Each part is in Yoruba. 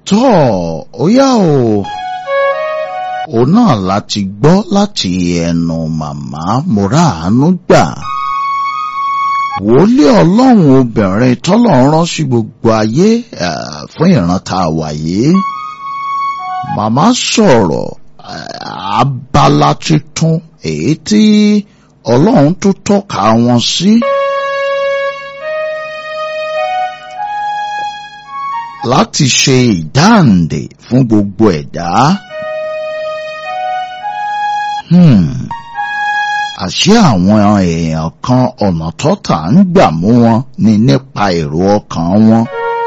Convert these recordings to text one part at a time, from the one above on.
tọ́ ó yá o òun náà láti gbọ́ láti ẹnu màmá mọ́ràánú gbà wòlíì ọlọ́run obìnrin tọ́lọ́run rán sí gbogbo ayé fún ìran tá a wà yìí màmá sọ̀rọ̀ abala tuntun èyí tí ọlọ́run tó tọ́ka wọn sí. láti ṣe ìdáǹdè fún gbogbo ẹ̀dá. Hmm. àṣé àwọn èèyàn kan ọ̀nà tọ́ta ń gbà mú wọn ni nípa èrò ọkàn wọn.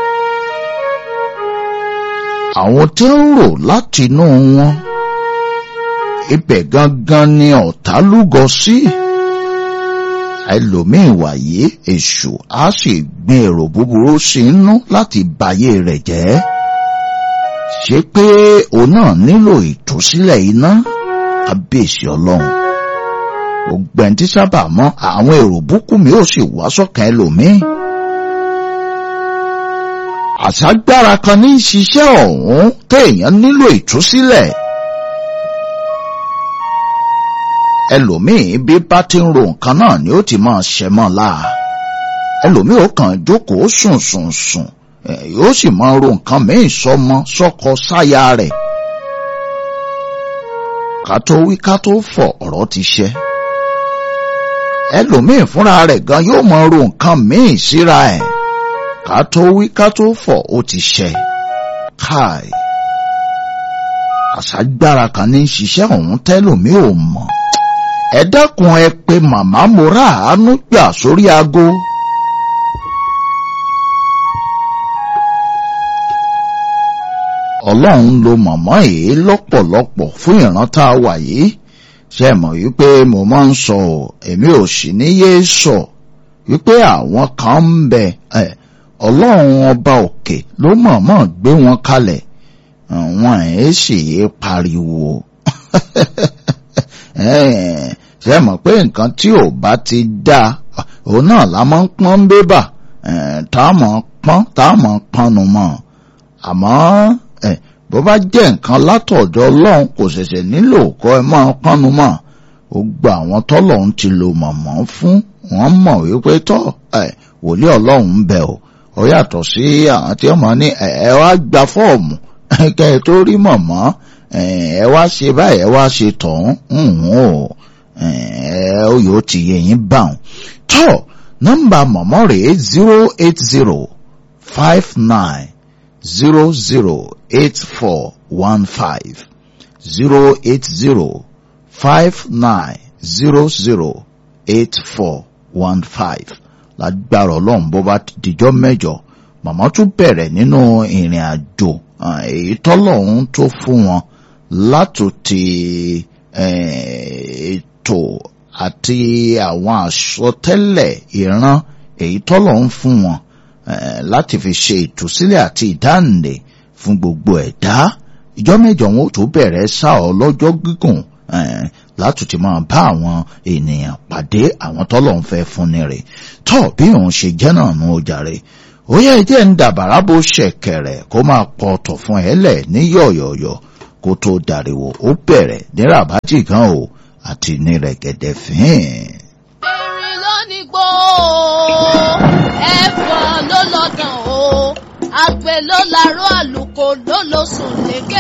àwọn tí ń rò láti inú wọn ibẹ̀ gangan ni ọ̀tá lúgọ sí. ẹlòmíì wàyé èṣù á sì gbin èrò búburú sí inú láti bàyé rẹ̀ jẹ́. ṣé pé òun náà nílò ìtúsílẹ̀ iná kábíyèsí ọlọ́run. ògbẹ́ni tí sábà mọ́ àwọn èrò búkú mi ò sì wá sọ́kàn ẹlòmíì. àṣàgbára kan ní ṣiṣẹ́ ọ̀hún téèyàn nílò ìtúsílẹ̀. ẹlòmíì bí bá ti ń ro nǹkan náà ni ó ti máa ṣẹ mọ́ láà ẹlòmíì ó kàn jókòó sùn sùn sùn yóò sì máa ro nǹkan míì sọmọ sọkọ sáya rẹ̀ ká tó wí ká tó fọ̀ ọ̀rọ̀ ti ṣẹ ẹlòmíì fúnra rẹ̀ gan yóò máa ro nǹkan míì síra ẹ̀ ká tó wí ká tó fọ̀ ó ti ṣẹ káì àṣàgbára kan ní ṣiṣẹ́ ọ̀hún tẹ́lòmíì ò mọ̀ ẹ dákun ẹ pé màmá mo rà àánú gbà sórí aago. ọlọ́run lo màmá yìí lọ́pọ̀lọpọ̀ fún ìran tá a wà yìí ṣe mọ̀ wípé mo máa ń sọ ọ́ èmi ò sì ní yé sọ wípé àwọn kan ń bẹ ọlọ́run ọba òkè ló mọ̀ọ́mọ̀ gbé wọn kalẹ̀ wọn ẹ̀ sì yé pariwo ṣe mọ̀ pé nǹkan tí ò bá ti dáa òun náà la máa ń pọ́n bébà tá a mọ̀ pọ́n tá a mọ̀ pọ́nnu mọ́ àmọ́ bó bá jẹ́ nǹkan látọ̀dọ̀ ọlọ́run kò ṣẹ̀ṣẹ̀ nílò kọ́ ẹ máa pọ́nnu mọ́ ó gba àwọn tọ́lọ́run ti lo mọ̀mọ́ fún wọ́n mọ̀ wípé tọ́ wòlíì ọlọ́run ń bẹ o ó yàtọ̀ sí àwọn tí wọ́n mọ̀ ní ẹ wá gba fọ́ọ̀mù kẹ́ ẹ tó rí mọ̀mọ́ ẹ wá ṣe báyìí ẹ wá ṣe tọ̀hún o ó yóò ti yẹ yín báwọn. tọ́ nọ́mbà mọ̀mọ́ rèé zero eight zero five nine zero zero eight four one five zero eight zero five nine zero zero eight four one five lágbára ọlọ́run bó bá dijọ́ mẹ́jọ màmá tún bẹ̀rẹ̀ nínú ìrìn àjò èyí tọ́lọ́run tó fún wọn látòtí ètò àti àwọn àsọtẹ́lẹ̀ ìran èyí tọ́lọ̀ ń fún wọn láti fi ṣe ìtúsílẹ̀ àti ìdáǹdè fún gbogbo ẹ̀dá ìjọ mẹ́jọ wọn ò tó bẹ̀rẹ̀ sá ọ lọ́jọ́ gígùn látòtí máa bá àwọn ènìyàn pàdé àwọn tọ́lọ̀ ń fẹ́ fúnni rẹ̀ tọ́ bí òun ṣe jẹ́ náà nù ọjà rẹ̀ ó yẹ jẹ́ ń dàbàrà bó ṣẹ̀kẹ̀rẹ̀ kó máa pọ̀ ọ̀tọ̀ fún ẹ lẹ̀ ní yọ̀yọ̀yọ̀ kó tó dàríwò ó bẹ̀rẹ̀ ní ràbájì gan o àti ní rẹ̀gẹ̀dẹ̀ fín. erin ló ní gbó ẹ̀fọ́ ló lọ́dàn o àgbẹ̀ ló larọ́ àlùkò ló lọ sùn lékè